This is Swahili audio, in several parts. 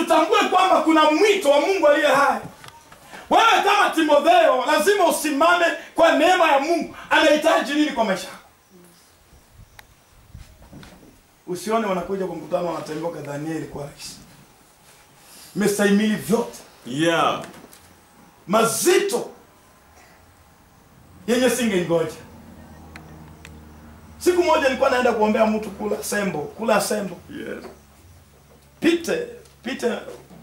tutambue kwamba kuna mwito wa mungu aliye hai wewe kama timotheo lazima usimame kwa neema ya mungu anahitaji nini kwa maisha yako usione wanakuja kwa mkutano wanatembea kwa danieli kwa rahisi mestahimili vyote Yeah. mazito yenye singengoja siku moja nilikuwa naenda kuombea mtu kula sembo kula sembo Yes. pite pite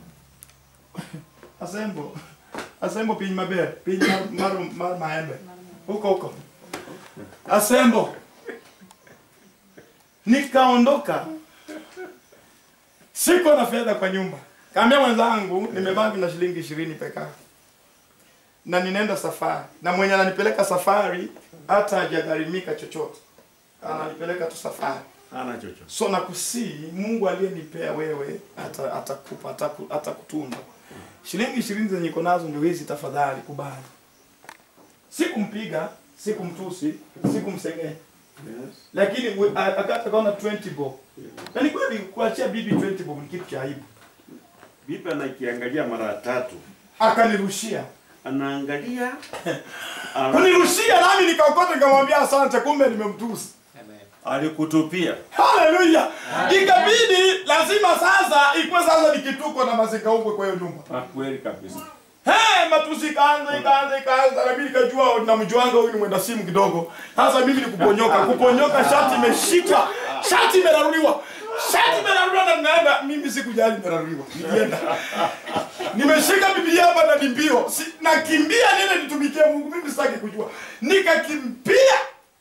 asembo asembo piny maber piny mar, mar, mar maembe huko huko asembo nikaondoka siko na fedha kwa nyumba kaambia mwenzangu nimebaki na shilingi ishirini peke yake na ninaenda safari na mwenye ananipeleka safari hata hajagharimika chochote ananipeleka tu safari Hana chochote. so nakusii mungu aliyenipea wewe ata- atakupa ataku- atakutunza shilingi ishirini zenye iko nazo ndio hizi tafadhali kubali sikumpiga sikumtusi sikumsengenya Yes. lakini we- a- akata akaona 20 bob na ni kweli kuachia bibi 20 bob ni kitu cha aibu Bibi anakiangalia mara tatu. akanirushia Anaangalia. ala- kunirushia nami nikaokota nikamwambia asante kumbe nimemtusi Alikutupia. haleluya ikabidi lazima sasa ikuwe sasa ni kituko na mazikaukwe kwa hiyo nyumba Ah, Kweli kabisa. Hey, matusi ikaanza ikaanza ikaanza na mimi nikajua namjuanga huyu ni mwenda simu kidogo. Sasa mimi ni kuponyoka, kuponyoka shati imeshikwa, shati imeraruliwa. Shati imeraruliwa na ninaenda mimi sikujali imeraruliwa. Nilienda. Nimeshika Biblia hapa na nimbio. Si, nakimbia niende nitumikie Mungu. Mimi sitaki kujua. Nikakimbia.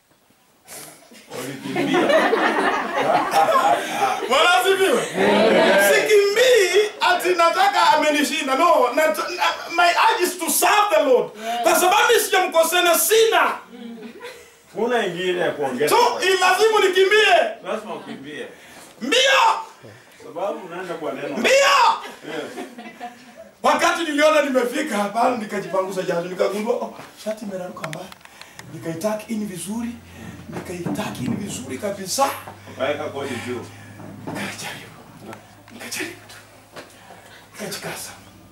Ulikimbia. Bwana asifiwe. Sikimbii ati nataka amenishinda. No, na, na, my urge is to serve the Lord. Kwa sababu sijamkosea na sina. Kuna ingine ya kuongeza. So ilazimu nikimbie Lazima ukimbie. mbio Sababu unaenda kwa neno. mbio. Yes. Wakati niliona nimefika hapa, nikajipangusa jasho, nikagundua oh, shati imeraruka mbaya. Nikaitaki ini vizuri, nikaitaki ini vizuri kabisa. Ukaweka kodi juu. Nikajaribu, nikajaribu tu, nikajikaza.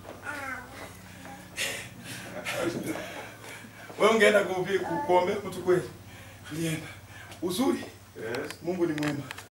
Wewe ungeenda kuhubiri- ku- kuombea mtu kweli? Nilienda. Uzuri, Yes. Mungu ni mwema.